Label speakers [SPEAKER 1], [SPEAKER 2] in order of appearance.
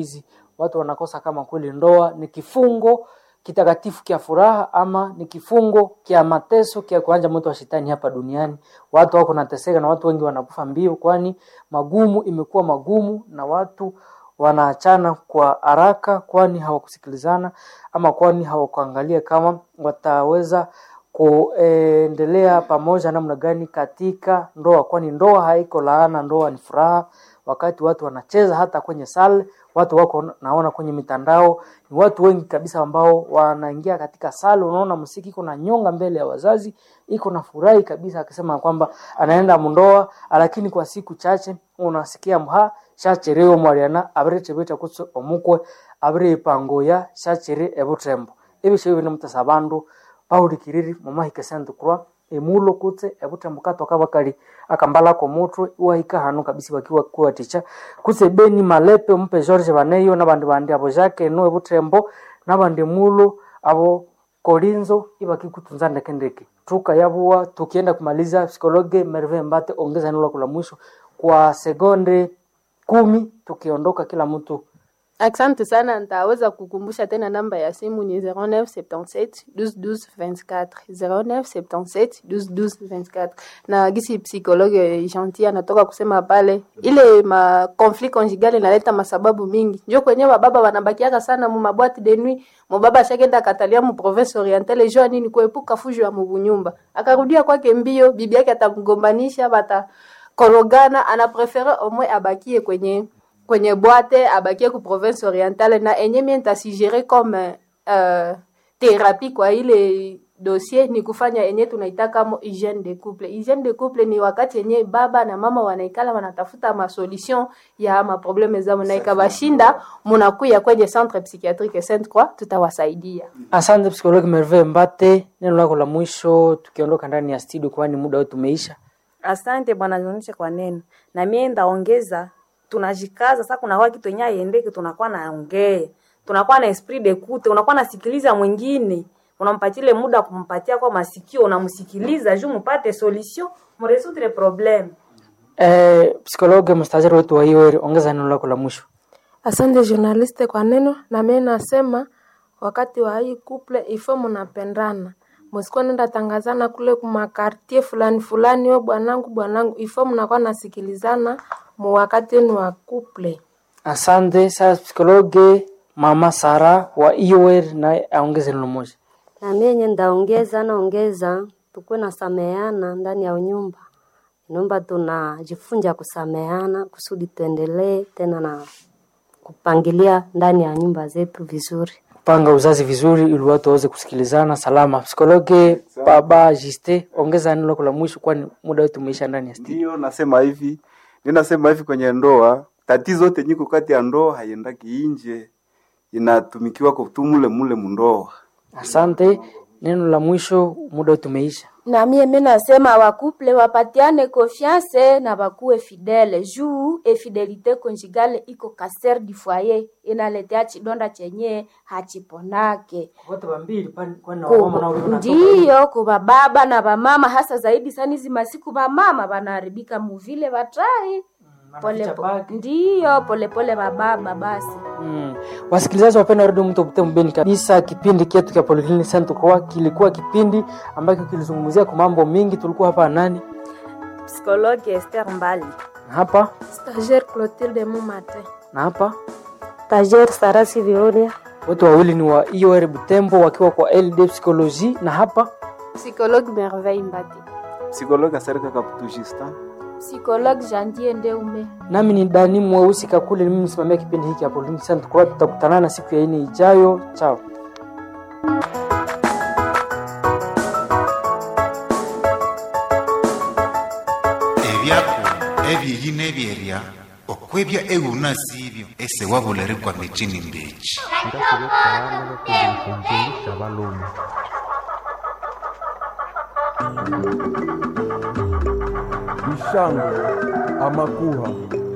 [SPEAKER 1] hizi watu wanakosa kama kweli ndoa ni kifungo kitakatifu kia furaha ama ni kifungo kia mateso kia kuanja moto wa shetani hapa duniani. Watu wako nateseka na watu wengi wanakufa mbio, kwani magumu imekuwa magumu na watu wanaachana kwa haraka, kwani hawakusikilizana ama kwani hawakuangalia kama wataweza kuendelea pamoja namna gani katika ndoa, kwani ndoa haiko laana, ndoa ni furaha. Wakati watu wanacheza hata kwenye sale, watu wako naona kwenye mitandao, ni watu wengi kabisa ambao wanaingia katika sale, unaona msiki iko na nyonga mbele ya wazazi, iko na furahi kabisa, akisema kwamba anaenda mundoa, lakini kwa siku chache unasikia mha shachereo mwariana abire chebeta kutso omukwe abire ipangoya shachere ebutrembo ebisho bino mutasa bandu bawulikiriri mumahika sentu kurwa emulo kutse ebutrembo katoka bakali akambala ko mutwe iwahika hanu kabisa bakiwa kuwa ticha kutse beni malepe mpe George baneyo nabandi bandi abo jake no ebutrembo nabandi mulo abo kolinzo ibaki kutunza ndekendeke tuka yabuwa tukienda kumaliza psikologe Merve Mbate ongeza neno lako la mwisho kwa sekonde kumi tukiondoka kila mtu
[SPEAKER 2] Asante sana, nitaweza kukumbusha tena namba ya simu ni 0977 12 12 24 0977 12 12 24 na gisi psikologe gentil anatoka kusema pale, ile ma conflit conjugal inaleta masababu mingi, njo kwenye bababa wanabakiaka sana mu mabwati de nuit. Mubaba ashakenda katalia mu province orientale jua nini kuepuka fujo ya mubunyumba, akarudia kwake mbio, bibi yake atamgombanisha, bata korogana, anaprefere omwe abakie kwenye kwenye bwate abakie ku province orientale na enye mie ntasigere comme uh, therapie kwa ile dossier ni kufanya enye tunaitaka mo hygiene de couple. Hygiene de couple ni wakati yenye baba na mama wanaikala wanatafuta masolution ya maprobleme zao, na ikabashinda munakuya kwenye centre psychiatrique Sainte Croix, tutawasaidia.
[SPEAKER 1] Asante psikologi Merve Mbate, neno lako la mwisho tukiondoka ndani ya studio, kwani muda wetu umeisha.
[SPEAKER 3] Asante bwana Zionisha kwa neno, na mie ndaongeza tunajikaza sasa. Kuna kitu yenye aiendeke, tunakuwa naongea, tunakuwa na esprit de kute, unakuwa nasikiliza mwingine, unampatile muda wa kumpatia kwa masikio, unamsikiliza juu mupate solution muresoudre problem.
[SPEAKER 1] Eh, psikologi mstajari wetu wa hiyo ongeza neno lako la mwisho.
[SPEAKER 4] Asante journaliste kwa neno, na mimi nasema wakati wa hii couple ifo mnapendana, msikuwa nenda tangazana kule kumakartie fulani fulani, yo bwanangu bwanangu, ifo mnakuwa nasikilizana mu wakati wenu wa couple.
[SPEAKER 1] Asante. Sasa psikologi mama Sara wa IOR naye aongeze neno moja.
[SPEAKER 5] Na mimi yenye ndaongeza naongeza, tukuwe na sameana ndani ya nyumba. Naomba tunajifunza kusameana kusudi tuendelee tena na kupangilia ndani ya nyumba zetu vizuri.
[SPEAKER 1] Panga uzazi vizuri ili watu waweze kusikilizana salama. Psikologi baba Jiste, ongeza neno lako la mwisho, kwani muda wetu umeisha ndani ya studio.
[SPEAKER 6] Ndio nasema hivi, ninasema hivi kwenye ndoa, tatizo yote nyiko kati ya ndoa haiendaki inje, inatumikiwa kutumule mule mundoa.
[SPEAKER 1] Asante, neno la mwisho, muda wetu umeisha.
[SPEAKER 7] na mie mi nasema wakuple wapatiane confiance na bakuwe fidele juu efidelite conjugale iko kaser du foyer inaletea chidonda chenye hachiponake
[SPEAKER 1] Wote wambili kwani
[SPEAKER 7] Ku- ndiyo kuba baba na bamama hasa zaidi sana hizi masiku bamama banaharibika muvile batai pole po, ndiyo polepole bababa basi
[SPEAKER 1] Mm. Wasikilizaji wapenda redio mto Butembo mbeni kabisa, kipindi kietu cha Polyclinic Center kwa kilikuwa kipindi ambacho kilizungumzia kwa mambo mingi. Tulikuwa hapa nani
[SPEAKER 3] Psikologi Esther Mbali.
[SPEAKER 1] na hapa
[SPEAKER 4] Stagiaire Clotilde Mumate.
[SPEAKER 1] na hapa,
[SPEAKER 5] Tajer Sarasi Vioria.
[SPEAKER 1] wote wawili ni wa IOR Butembo wakiwa kwa LD Psychologie, na hapa
[SPEAKER 2] Psychologue Merveille Mbati.
[SPEAKER 6] Psikologi Aserika Kaputujista.
[SPEAKER 7] psikologue jandier ndeume
[SPEAKER 1] nami ni Dani Mweusi Kakule, mimi msimamia kipindi hiki cha Polyclinic Center kwa. Tutakutana na siku ya ine ijayo. Chao.
[SPEAKER 8] ebyako ebyeyi n'ebyerya okwebya eghuna sibyo ese wabulerekwa mitini mbechi
[SPEAKER 9] Ishango amakuha